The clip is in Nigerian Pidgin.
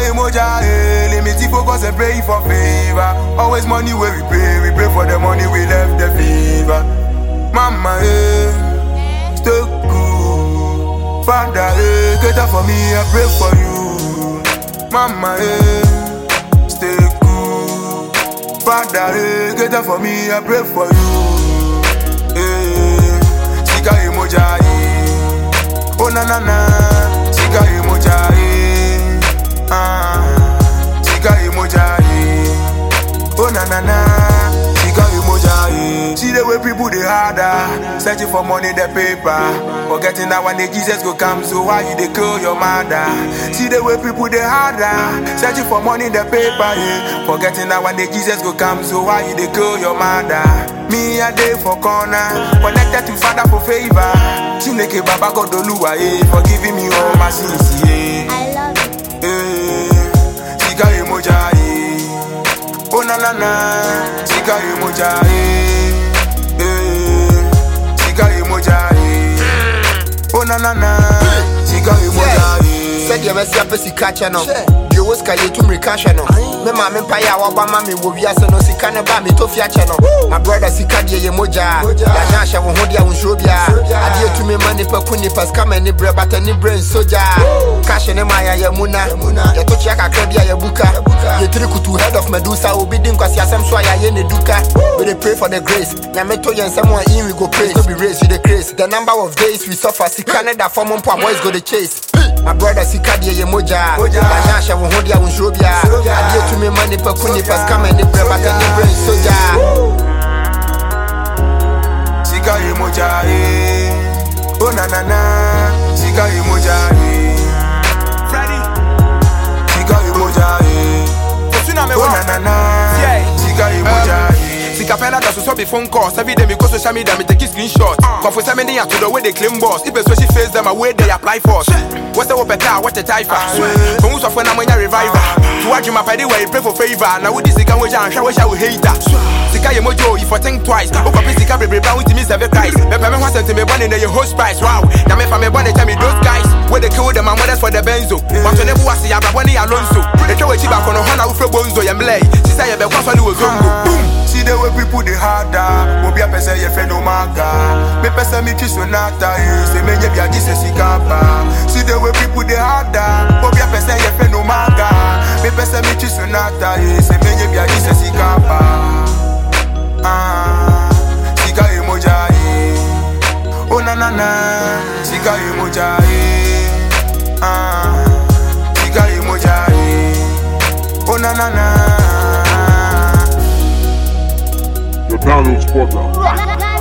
emoja, eh. Limit focus and pray for favor. Always money where we pray, we pray for the money we left the fever. Mama, eh, stay cool. Father, eh, cater for me, I pray for you. Mama, eh, stay cool. Father, eh, cater for me, I pray for you. Eh, sika emoja, eh. Oh na na na, sika emoja, eh. Ah, sika emoja, eh. Oh na na na, sika emoja, eh. See the way people they harder, searching for money the paper, forgetting that one day Jesus go come. So why you they kill your mother? See the way people they harder, searching for money the paper, yeah. Forgetting that one day Jesus go come. So why you they kill your mother? Me a day for corner, connected to Father for favor. Chineke Baba God Oluwa, eh, for giving me all my sins, yeah. I love it. Eh, sika emoja, eh. Oh na na na, sika emoja, eh. Eh, sika emoja, eh. Oh na na na, sika emoja, eh. sɛdeɛ bɛsi apɛ sika kyɛ no deɛ ɔwɔ sika yɛtu mmirika hwɛ no me maame mpaeɛ a waba ma me wɔ wiase no sika ne ba metɔ fie akyɛ no ma brɔda sika deɛ yɛ mogyaa yɛanyɛ ahyɛ wo ho deɛ wo nsuro biaa adeɛ tumi ma nipa ku nipa sika ma ani berɛ bata ni berɛ nso gyaa kahye ne ma yɛyɛ mu na yɛto kyea kakra bi a yɛbuka yɛtiri kutu head of medusa obi di nkwasiasɛm so a yɛayɛ ne duka we dey pray for the grace nyame to yɛn nsɛm a in we go praise no be race we dey grace the number of days we suffer sika ne da fam mpo a boys go dey chase my brother sika deɛ yɛ mogyaa yɛanyɛ ahyɛ wo ho deɛ wo nsuro biaa adeɛ tumi ma nipa ku nipa sika ma ani berɛ bata ni berɛ nso gyaa Sika emoja, eh. Oh na na na, sika emoja, eh. Freddy, Sika emoja, eh. Osuna me Oh wa. na na na, Yeah. sika emoja, eh. Sika pɛna da so so be phone calls Every day me go social media me take screenshot Kɔfo sɛ me ne ato the way they claim boss If a so she face them a way they apply for What's the better what a typha From who's of when I'm a reviver To watch my party where you pray for favor Now with this sika we jan show show hater Sika ye mojo if I think twice O kapi sika baby bound to me seven Christ Me pay me one cent me born in the host price Wow Now me fa me born tell me those guys Where they kill them and mothers for the benzo But when they was ya brabani alonso They throw a chiba kono hana ufre bonzo yemlay Sisa ye be kwa swali wo zongo Boom See the way people they harder. Obi a pese ye fe no maga. Me pese mi chi sonata eh. Se me nye bia jise sikapa. See the way people they harder. Obi a pese ye fe no maga. Me pese mi chi sonata eh. Se me nye bia jise sikapa. Ah, sika emoja eh. Oh na na na, sika emoja eh. Ah, sika emoja eh. Oh na na na. The download spot now. Ghana